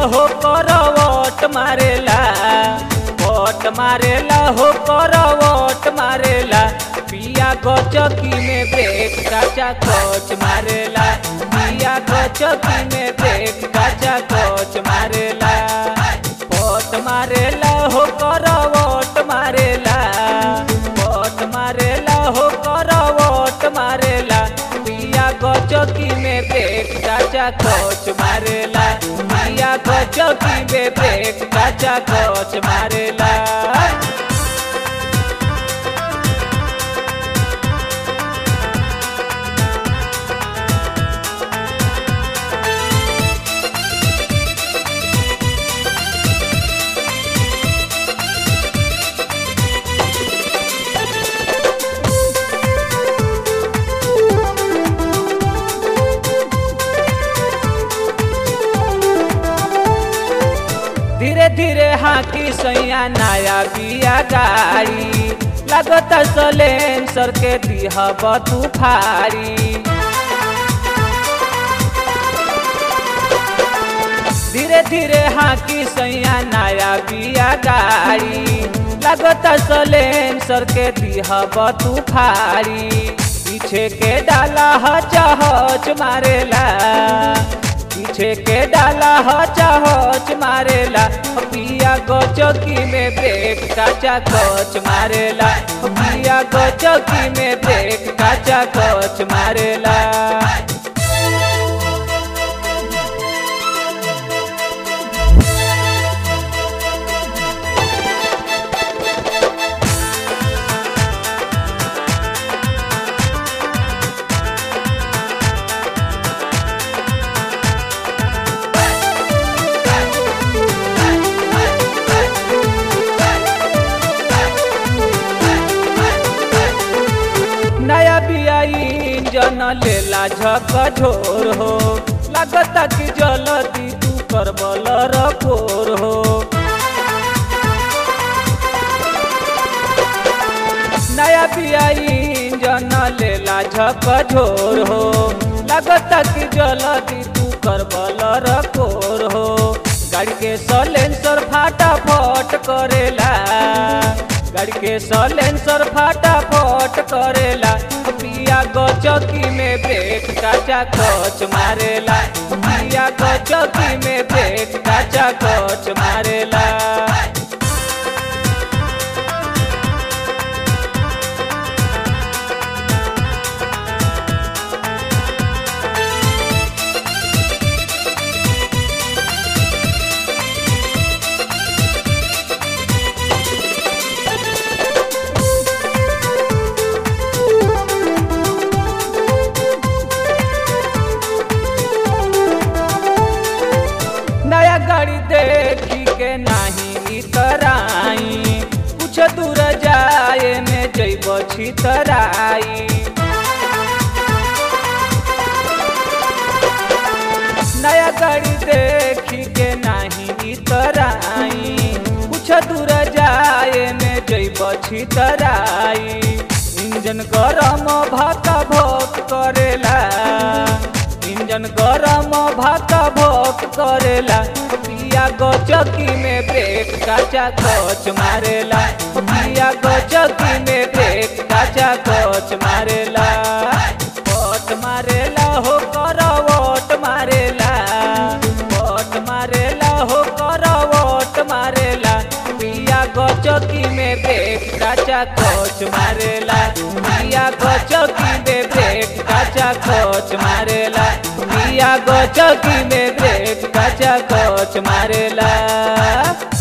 हो करवट मारेला वट मारेला हो करवट मारेला पिया गचकी में ब्रेक काचा कोच मारेला पिया गचकी में ब्रेक काचा कोच मारेला वट मारेला हो करवट मारेला वट मारेला हो करवट मारेला पिया गचकी में ब्रेक काचा कोच मारेला पिया गचकी में ब्रेक काचा कोच मारेला धीरे धीरे हाकी सैया नया बिया गाड़ी लगत सलेंसर के दिह बतू फाड़ी धीरे धीरे हाकी सैया नया बिया गाड़ी लगत सलेंसर के दिह बतू फाड़ी पीछे के डाला हच हच मारेला पीछे के डाला हच हच मारेला पिया गचकी में ब्रेक काचा कच मारेला पिया गचकी में ब्रेक काचा कच मारेला नया बिया इंजन लेला झक झोर हो लगता कि जल्दी तू कर बलर कोर हो नया बिया इंजन लेला झक झोर हो लगता कि जल्दी तू कर बलर कोर हो गाड़ी के सलेंसर फाटाफट करेला गाड़ी के सलेंसर फाटाफट करेला पिया गचकी में ब्रेक काचा कच मारेला पिया गचकी में ब्रेक काचा कच मारेला नया गाड़ी देखी के नाही तराई कुछ दूर जाए में जैब छितराई नया गाड़ी देखी के नाही तराई कुछ दूर जाए में जैब छितराई इंजन गरम भाका भोक करेला इंजन गरम भाका भोक करेला पिया गचकी में ब्रेक काचा कच मारेला पिया गचकी में ब्रेक काचा कच मारेला वोट मारेला हो कर वोट मारेला वोट मारेला हो कर वोट मारेला पिया गचकी में ब्रेक काचा कोच मारेला पिया गचकी में ब्रेक काचा कोच मारेला पिया गचकी में ब्रेक काचा कोच मारेला